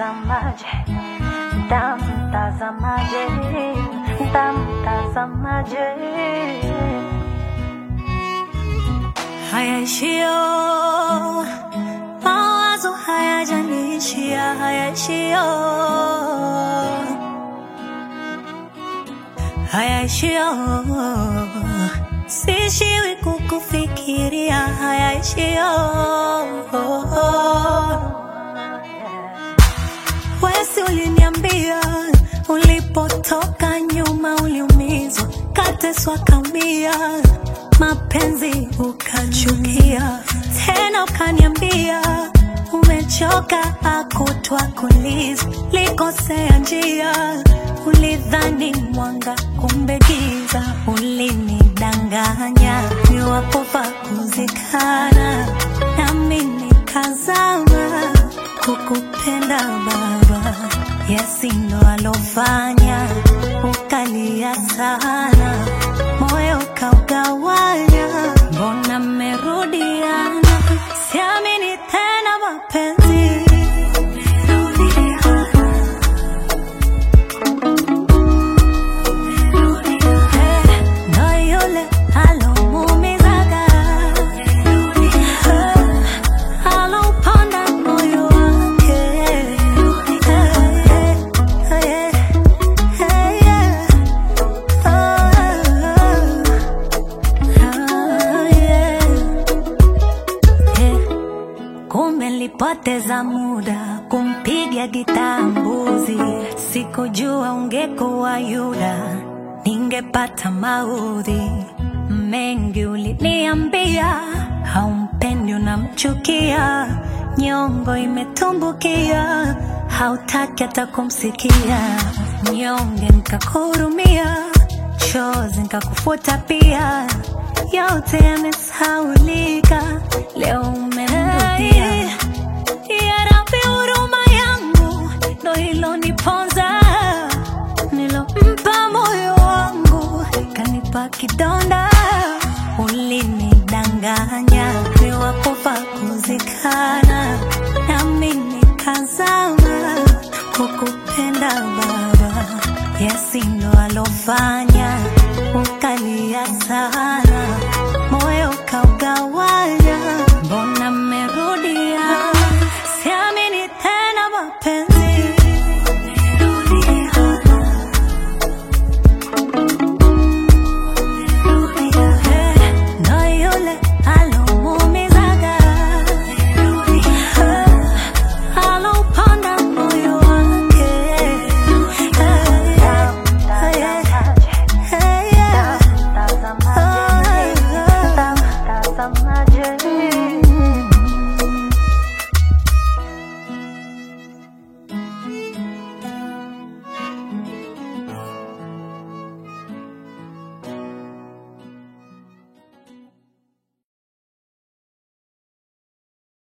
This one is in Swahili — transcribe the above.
Mtazamaje, mtazamaje, mtazamaje. Hayaishio mawazo hayajaniishia, hayaishio hayaishio sishiwi kukufikiria, hayaishio wesi uliniambia ulipotoka nyuma uliumizwa, kateswa kaumia, mapenzi ukachukia, tena ukaniambia umechoka, akutwa kuliza, likosea njia, ulidhani mwanga, kumbe giza, ulinidanganya, niwapofa kuzikana, nami nikazama kukupenda baba, Yesi ndo alofanya ukalia sana, moyo kaugawanya, mbona mmerudiana? Siamini tena mapenzi Eh, ndo yule alomuumizaga Eh, alauponda moyo wake Eh, eh, eh, eh, yeah. Oh, oh, yeah. Eh, Kumbe nilipoteza muda kumpiga gitaa mbuzi, sikujua ungekuwa Yuda, ningepata maudhi mengi. Uliniambia haumpendi, unamchukia, nyongo imetumbukia, hautaki hata kumsikia, nyonge nikakuhurumia, chozi nikakufuta pia, yote yamesaulika, leo umenirudia. Ya Rabbi, huruma yangu ndo iloniponza, nilompa moyo wangu kanipa kidonda. Ulinidanganya niwakufa kuzikana, nami nikazama kukupenda Baba. Yesi ndo alofanya ukalia sana, moyo kaugawanya